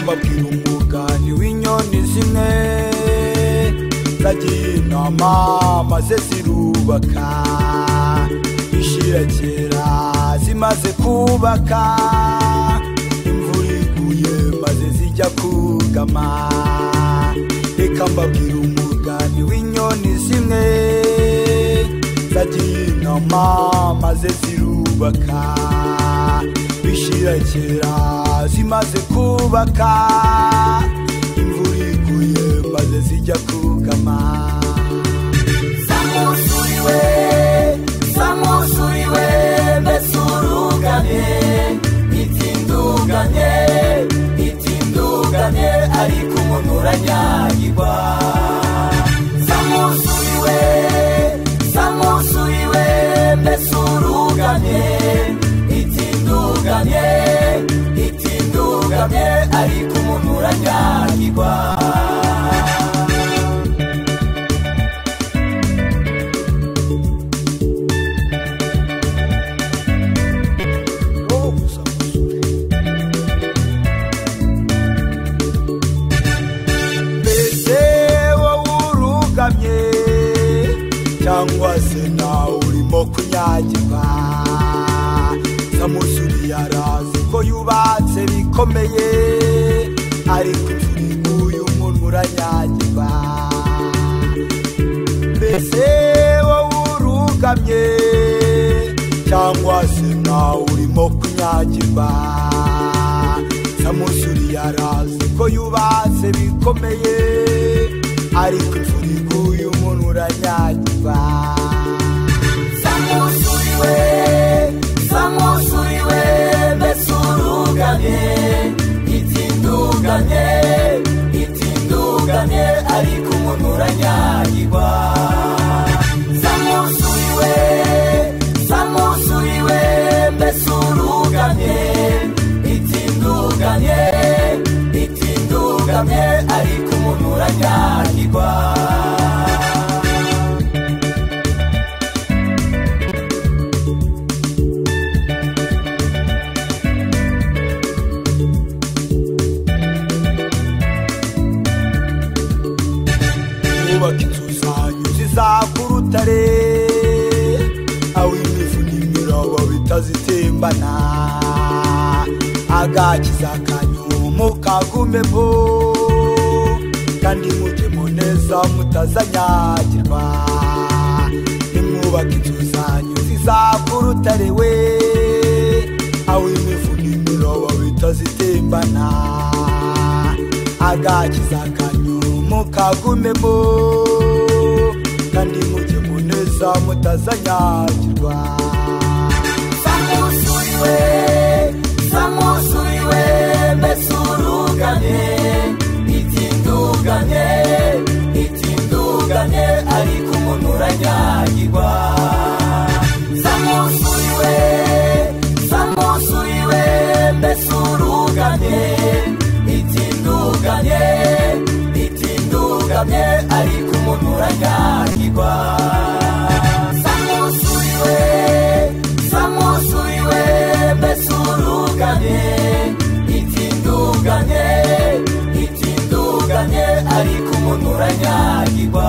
mbabwira umugani w'inyoni zimwe zagiye inama maze zirubaka ishira kera zimaze kubaka imvura iguye maze zijya kugama reka mbabwira umugani w'inyoni zimwe zagiye inama maze zirubaka bishira kera zimaze kubaka imvura iguye maze zijya kugama zamusuriwe zamusuriwe mbese urugane itinduganye itinduganye ariko umuntu uranyagirwa zamusuriwe zamusuriwe mbese urugane itinduganye itinduganye ariko umuntu uranyagirwa mbese wowe urugamye cyangwa se nawe urimo kunyagirwa samusuri yarazi ko yubatse bikomeye ariko turi nk'uyu muntu uranyagirwa mbese wowe urugamye cyangwa se nawe urimo kunyagirwa samusuri yarazi ko yubatse bikomeye ariko imvura iguye umuntu uranyagirwa samusuriwe samusuriwe mbese uruganye itinduganye itinduganye ariko umuntu uranyagirwa samusuriwe samusuriwe mbese uruganye itinduganye itinduganye ariko umuntu uranyagirwa kubaka inzu zanyu zizaka urutare aho imivu n'imirobo bitazitembana agakiza kanyu mukagumemo kandi mujyemo neza mutazanyagirwa nimwubaka inzu zanyu zizaka urutare we aho imivu n'imirobo bitazitembana agakiza kanyu mukagumemo kandi mujye muneza mutazanyagirwa samusuriwe samusuriwe mbese urugane itinduganye itinduganye ariko umuntu uranyagirwa samusuriwe samusuriwe mbese urugane itinduganye itinduganye ariko umuntu uranyagirwa samusuriwe samusuriwe mbese urugane itinduganye itinduganye ariko umuntu uranyagirwa